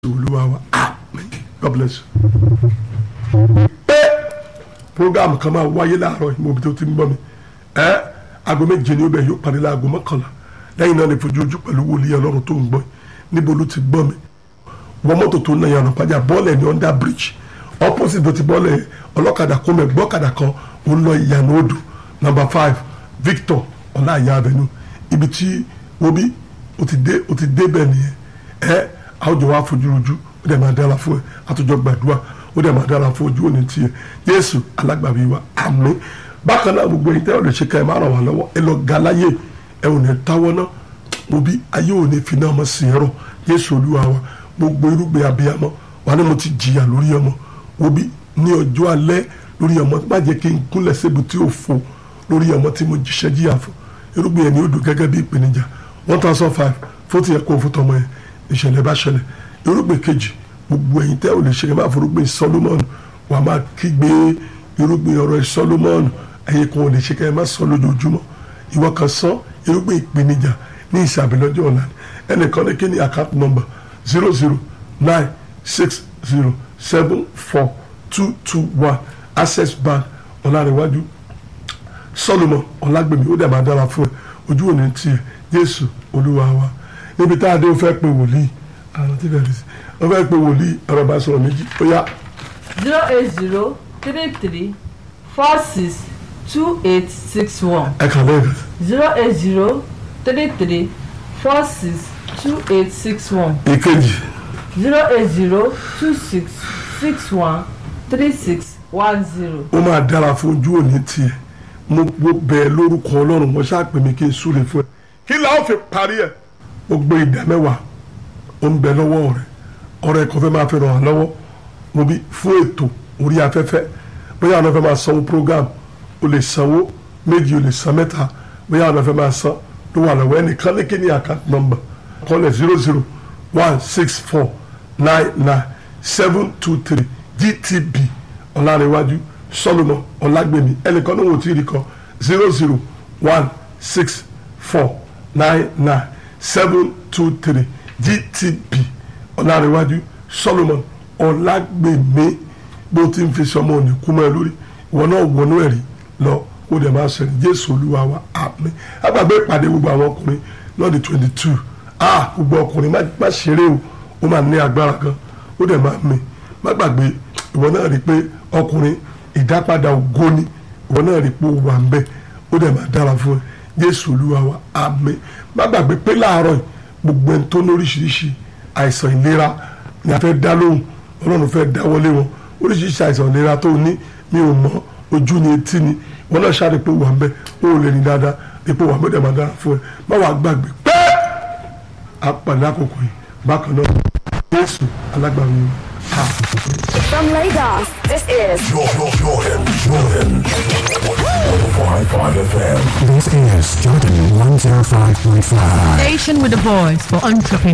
olúwa wa amen god bless you. pé program kan máa wáyé láàárọ̀ yìí mo bí tó ti ń bọ̀ mi ẹ́ aago méje ni ó bẹ̀ yóò parí láago mọ́kànlá lẹ́yìn náà ni fojú ojú pẹ̀lú wòlíì ọlọ́run tó ń gbọ́ níbo ló ti gbọ́ mi wọ́n mọ́tò tó ń náà yànnà pàjá bọ́ọ̀lù ní under bridge opposite bó ti bọ́ọ̀lù yẹn ọlọ́kadà kó mẹ́ gbọ́kadà kan ó ń lọ ìyànà odò number five victor ọláìyá avenue ibi tí obi ó ti dé ó ti dé bẹ́ẹ̀ nìyẹn ẹ́ àwùjọ wa fojú ojú ó dẹ̀ máa dára fún ẹ àtúnjọ gbàdúrà ó dẹ̀ máa dára fún ojú òní tiẹ̀ yéésù alágbàbí wa àmín bákan náà gbogbo ẹ̀yin tẹ́ ọ̀ lè ṣe ká ẹ má ràn wá lọ́wọ́ ẹ lọ ga láyé ẹ ò ní táwọ́ náà mo bí ayé ò ní fi náà mọ̀ sí ẹ̀rọ yéésù olúwa wa gbogbo irúgbìn abiyamọ wà ní mo ti jìyà lórí ọmọ wo bí ní ọjọ́ alẹ́ lórí ọmọ má jẹ́ kí n kúnlẹ̀ sébu tí ò fo lórí ọmọ tí mo jíṣẹ́ jíyà fún irúgbìn yẹn ni ó dùn gẹ́gẹ́ bí ìpèníjà one thousand five fóòtù yẹn kó o fún tọmọ yẹn ìṣẹ̀lẹ̀ bá ṣẹlẹ̀ irúgbìn kejì gbogbo ẹ̀yin tẹ́ ò lè ṣe máa forúgbìn Solomon wà á máa kígbe irúgbìn ọ̀rọ̀ Solomon ẹ̀yin kan ò lè ṣe kẹ́ ẹ má sọ lójoojúmọ́ ìwọ kan sọ irúgbìn ìpèníjà ní ìsàbí lọ́jọ́ ọ̀la ẹnìkan ní kí ni account number zero zero nine six zero seven four two two one access bank ọ̀làríwájú Solomon ọ̀làgbèmí ó dẹ̀ máa dára fún ẹ ojú òní tiẹ̀ Jésù Olúwa wa níbi tá a dé o fẹ́ pe wòlíì àwọn tí bẹ̀rẹ̀ sí o fẹ́ pe wòlíì ọ̀rọ̀ bá sọ̀rọ̀ méjì ó yá. zero eight zero three three four six two eight six one ẹ kàn lẹ́yìn zero eight zero three three four six two eight six one ìkejì zero eight zero two six six one three six one zero. ó máa dára fún ojú òní tiẹ̀ mo mo bẹ̀ ẹ́ lórúkọ ọlọ́run mo ṣáà pè mí kí n súre fún ẹ kí la ó fi parí ẹ̀ ó gbé ìdá mẹ́wàá ó ń bẹ lọ́wọ́ rẹ̀ ọ̀rẹ́ kan fẹ́ máa fi ràn án lọ́wọ́ mo bí fún ètò orí afẹ́fẹ́ bóyá àwọn fẹ́ máa sanwó program o lè sanwó méjì o lè san mẹ́ta bóyá àwọn fẹ́ máa san ló wà lọ́wọ́ ẹnìkan ní kíní account number kọ́lẹ̀ zero zero one six four nine nine seven two three gtb ọ̀làríwájú solomon ọ̀làgbèmí ẹnìkan ní wò tí ì rí kọ zero zero one six four nine nine seven two three gtb ọ̀làríwájú solomon ọ̀làgbèmí bó ti ń fi sọmọ òní kú mọ́ ẹ lórí ìwọ náà wọnú ẹ̀rí lọ kó dẹ̀ máa sọ̀rọ̀ jésù olúwa wa àmín agbàgbé ìpàdé gbogbo àwọn ọkùnrin lọ́ọ̀dì twenty two ah gbogbo ọkùnrin má ṣeré o ó máa ní agbára gan ó dẹ̀ máa mì má gbàgbé ìwọ náà rí i pé ọkùnrin ìdápadà ògo ni ìwọ náà rí i pé ó wà ń bẹ ó dẹ̀ máa dára fún ẹ jésù olúwa wa àmín má gbàgbé pé láàárọ̀ yìí gbogbo ẹni tó ní oríṣiríṣi àìsàn ìlera ni a fẹ́ dá lóhùn ọlọ́run fẹ́ dáwọ́lé wọn oríṣiríṣi àìsàn ìlera tó ní mi ò mọ ojú ni etí ni wọn náà ṣáà rí pé wà ń bẹ ó lè ní dáadáa rí pé wà ń bẹ dẹ̀ máa dára fún ẹ má wàá gbàgbé pé apàdé àkókò yìí bákan náà jésù alágbàwí wa. From Lagos, this is Jordan, Jordan, Jordan. 105.5 FM. This is Jordan 105.5. Station with a voice for entrepreneurs.